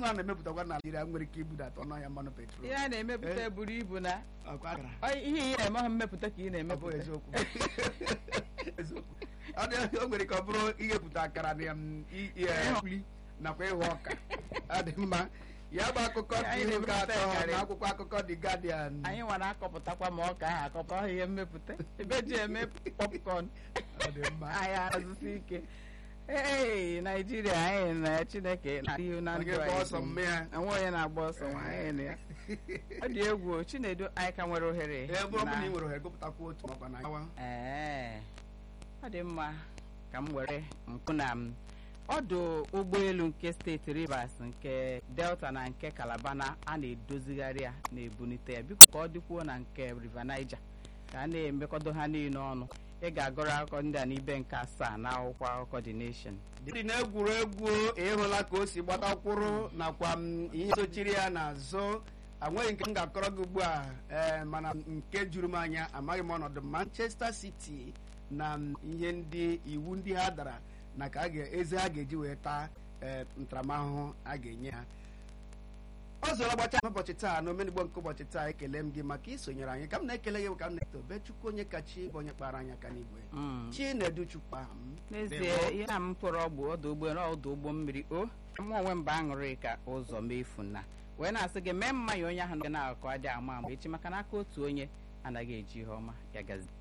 a na-emepụtakwa na Naịjirịa nwere ike ibudata ọnụ ahịa mmanụ petrol ihe a na-emepụta buru ibu na Ọkwa akara. ọ, ihe ị na-eme ha mmepụta ka ị Ọ bụ na-emepụta eziokwu eziokwu ọ dị o nwere ka ọ bụrụ ighepụta akara na um, i- i- eh, nri nakwa ịghọ ọka ọ dị mma ya bụ akụkọ dị Anyị ihu nke na-emepụta atọ ịkarị. na akwụkwọ akụkọ The Guardian anyị nwere akọpụtakwa ma ọka ahụ akọpụta ọ ihe mmepụta ebe ji eme popcorn ọ dị mma anyị azụsi ike ee naijiria anyị na chineke na ihu na Onye ndụ gba anyị ọsọ mme ya enwe onye na-agba ọsọ nwa anyị na ya ọ dị egwu o, chinedu anyị ka nwere ohere ee bụrụ na- na ị nwere ohere gụpụtakwa otu makwa na yawa ee ọ dị mma ka m were mpụ na m ọdụ ụgbọelu nke steeti rivers nke delta na nke calabar na a na-edozigharị ya na-ebunite ya biko ka ọ dịkwuo na nke river niger ka a na-emekọdo ha niile ọnụ ị ga-agụrụ akụkọ ndị a n'ibe nke asaa na akwụkwọ akụkọ the nation dị n'egwuregwu ịhụla ka o si gbatakwụrụ nakwa m ihe sochiri ya n'azụ enweghị nke m ga-akọrọ gị ugbu a ee mana nke juru m anya amaghị m ọnọdụ manchester city na m ihe ndị iwu ndị ha dara na ka a ga- eze ha ga-eji wee taa ee, ntaramahụhụ a ga-enye ha ọ zọrọ gbacha ụbọchị taa na omenigbo nke ụbọchị taa ekele m gị maka isonyere anyị ka m na-ekele gị ka m na-etobe chukwu onye kachi bụ onye kpara anyị aka n'igwe Mm. chinedu chukwu aha m n'ezie Ndewo. ihe a m pụrụ ọgbụ ọdụ ụgbọ ọdụ ụgbọ mmiri o mụ onwe mba aṅụrị ka ụzọ mefu na wee na-asị gị mee mmanya onye ahụ na-akọ adị ama ama echi maka n'aka otu onye anaghị eji ihe ọma ya gazi